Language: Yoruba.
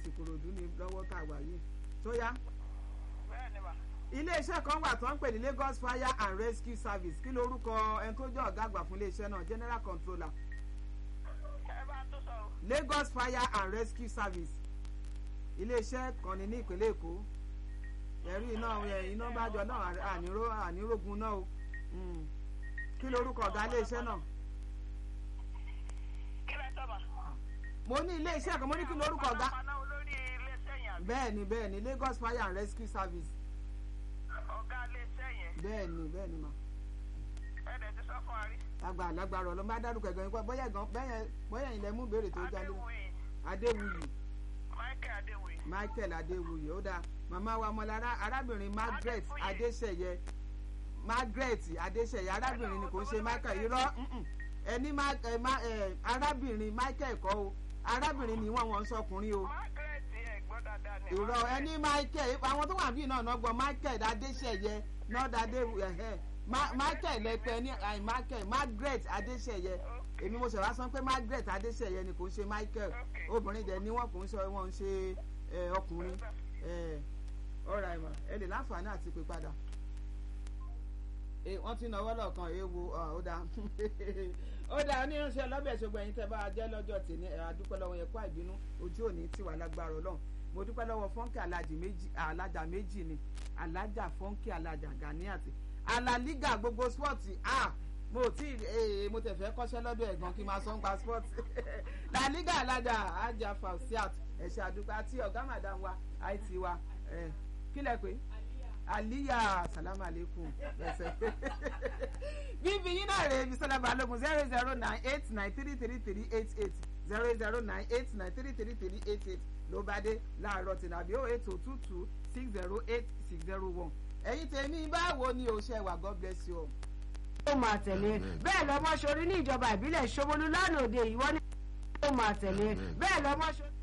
ti kòròdú ní lọ́wọ́ tá a wà yìí tó yá bẹ́ẹ̀ ni mà. iléeṣẹ́ kan wà tó ń pè ní Lagos Fire and Rescue Service kí lorúkọ ẹni tó jẹ́ ọ̀gá àgbà fún iléeṣẹ́ náà General Controller ẹ bá tó sọ o. Lagos Fire and Rescue Service iléeṣẹ́ kan ní ní ìpínlẹ̀ Èkó ẹ̀rí iná ẹ̀, iná bá jọ náà àníró ànírógun náà o Mm. kí lorúkọ ọ̀gá iléeṣẹ́ náà kí lẹ tọ́ mà. mo ní iléeṣẹ́ kan mo ní kí lorúkọ ọ̀gá panápaná olórí iléeṣẹ́ yẹn àbí. bẹ́ẹ̀ ni bẹ́ẹ̀ ni Lagos Fire and Rescue Service ọ̀gá iléeṣẹ́ yẹn. bẹ́ẹ̀ ni bẹ́ẹ̀ ni mà ẹ dẹ̀ ti sọ fún wa rí. àgbà lágbára ọlọ́mọ bá dárúkọ ẹ̀gbọ́n yín pé bóyá ẹ̀gbọ́n bẹ́yẹn bóyá ilẹ̀ mú béèrè tó jáde adéwòye Adéwuyì michael adéwòye. Michael Adéwuyì ó dáa màmá wa ọmọlára arábìnrin Margaret Adéfúyè. Adéṣẹ̀yẹ Margaret Adéṣẹ̀yẹ arábìnrin ni kò ń ṣe Michael irọ́ mm-mm. ẹni ma- ẹ, ma- ẹ, arábìnrin Michael kọ́ o arábìnrin ni wọ́n wọ́n ń sọkùnrin o margaret ẹ gbọ́ dáadáa ni. irọ́ ẹni Michael àwọn tó wà bíi náà náà gbọ́ Michael Adéṣẹ̀yẹ nọ́ọ̀dà Adéwuyì Ma- Michael lẹ́pẹ́ ní àì Michael Margaret Adéṣẹ̀yẹ èmi mo ṣẹ̀wá sọ pé Margaret Adéṣẹ̀yẹ ni kò ń ṣe Michael Okay. obìnrin dẹ̀ ni wọ́n kò ń ṣe wọ́n ń ṣe ẹ, ọkùnrin ẹ, ọ̀rọ̀ àìmọ̀ ẹ lè láǹfààní àti pè padà Eh, wọ́n ti náwó lọ́ọ̀kan ewu ó dáa ó dáa oníránṣẹ́ ọlọ́bẹ̀ ṣùgbọ́n ẹ̀yin tẹ́ bá a jẹ́ lọ́jọ́ tèmi ẹ̀ adúpẹ́ lọ́wọ́ yẹn kó àìbínú ojú òní tiwa lágbára ọlọ́run mo dúpẹ́ lọ́wọ́ fọ́nkì alájì méjì alájà méjì ni alájà fọ́nkì alájà Ganiat alaliga gbogbo spọ́ọ̀tì ah mo tí ee mo tẹ̀ fẹ́ kọ́ṣẹ́ lọ́dọ̀ ẹ̀gbọ́n kí n máa sọ ń pa spọ́ọ̀tì laliga alájà ajá fausiat ẹ̀ṣẹ̀ àdúpẹ́ àti ọ̀gá màdàm wa it wa ẹ̀ kílẹ̀ pé aliya salamu aleykum ẹsẹ bíbí yín náà rèé bisola balógun zero zero nine eight nine three three three eight eight zero zero nine eight nine three three three eight eight ló bá dé láàárọ̀ tìǹbì ó eight oh two two six zero eight six zero one ẹ̀yin tèmi báwo ni o ṣe wà god bless you all. ó máa tẹ̀lé bẹ́ẹ̀ lọ́mọ ṣorí ní ìjọba ìbílẹ̀ Ṣómólú lánàá òde ìwọ ní ó máa tẹ̀lé bẹ́ẹ̀ lọ́mọ ṣorí.